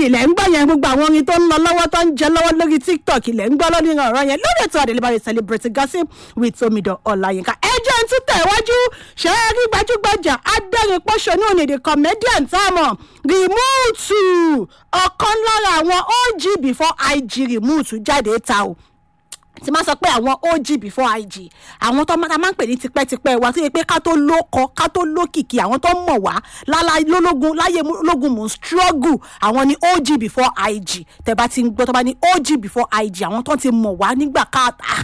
ilẹ̀ ń gbọ́ yẹn gbogbo àwọn orin tó ń lọ lọ́wọ́ tó ń jẹ lọ́wọ́ lórí tiktok ilẹ̀ ń gbọ́ lórí ọ̀rọ̀ yẹn lórí ètò àdèlébàrè celebrate gossip with omidan ọ̀làyínká ẹjọ́ ń tún tẹ̀ wájú ṣe é rí gbajúgbajà adẹ́rìn pọ́ṣọ́nù ònìdè comedian tá a mọ̀ rìmúùtù ọ̀kan lára àwọn og before ig rìmúùtù jáde ta o tí máa sọ pé àwọn og before ig àwọn tó máa máa ń pè ní tipẹ́tipẹ́ wa tó yẹ pé ká tó lóko ká tó lókìkí àwọn tó mọ̀ wá lálá lólógun láyé lógun mò ń struggle àwọn ni og before ig tẹ́ bá ti ń gbọ́ tó bá ní og before ig àwọn tó ti mọ̀ wá nígbà káàtà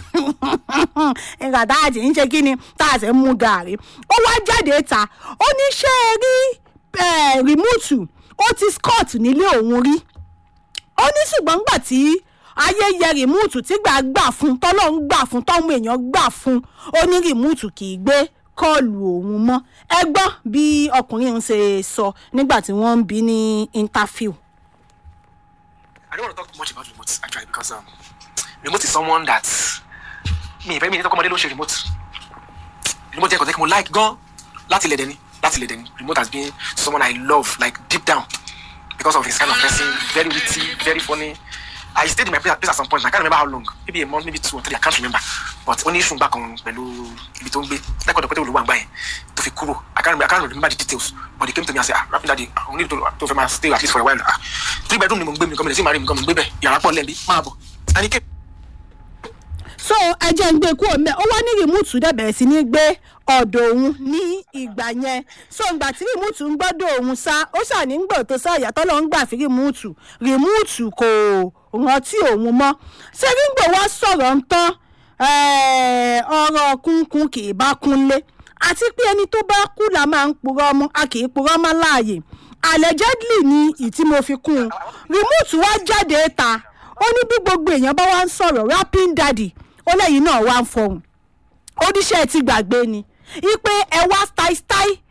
nígbà tá a ti ń ṣe kí ni tá a sì ń mú gàrí ó wá jáde ta ó ní ṣé ẹ rí rìmúùtù ó ti scott nílé òun rí ó ní ṣùgbọ́n gbà tí ayé yẹ rìmúùtù tí gbà gbà fún tọ́lọ́ ń gbà fún tọ́mú èèyàn gbà fún ó ní rìmúùtù kì í gbé kọ́ọ̀lù òun mọ́ ẹ gbọ́ bí ọkùnrin òun ṣe sọ nígbà tí wọ́n ń bí ní interview. I don't want to talk much about remote actually because um, remote is someone that mi ìfẹ́ mi ní tọkọmọdé ló ń ṣe remote remote jẹ́ kọ́tẹ́ kí mo like gan láti ilẹ̀ dẹ́ni láti ilẹ̀ dẹ́ni remote has been someone I love like deep down because of his kind of person very witty very funny I stayed in my place, place at some point. I can't remember how long. Maybe a month, maybe two or three. I can't remember. But only issue back on pẹ̀lú ibi tó ń gbé. Lẹ́kọ̀ọ́ dọ̀pẹ́ tó olùwà ń gbà yẹn tó fi kúrò. I can't remember, I can't remember the details. But they came to me and said, ah, rapping daddy, I need to to fẹ́ máa stay at least for a while. Ah, three bedroom ni mo ń gbé mi nǹkan mi lè sí màrí mi nǹkan mi ń gbé bẹ́ẹ̀. Yàrá pọ̀ lẹ́ẹ̀bí, máa bọ̀. And he came. so ẹjẹ ń gbé kúrò mẹ ó wá ní rìmúùtù dẹ̀ bẹ̀rẹ̀ sí ní gbé ọ̀dọ̀ òun ní ìgbà yẹn so ìgbà tí rìmúùtù ń gbọ́dọ̀ òun sá ó ṣàní ń gbọ̀ tó sá ìyàtọ̀ lọ ń gbà fi rìmúùtù rìmúùtù kò rántí òun mọ́ ṣé ríńgbò wá sọ̀rọ̀ ń tán ọ̀rọ̀ kúnkún kì í bá kúnlé àti pé ẹni tó bá kú la máa ń purọ́ mọ́ a kì í purọ́ mọ́ láàyè allegedly ni ìtí mo fi kún un rìmúùtù wá jáde ta ó ní bí gbogbo èèyàn bá wá ń sọ̀rọ̀ rapping daddy ó lẹ́yìn náà wá ń fọhùn oníṣẹ́ ti gbàgbé ni ipe ẹ wá style style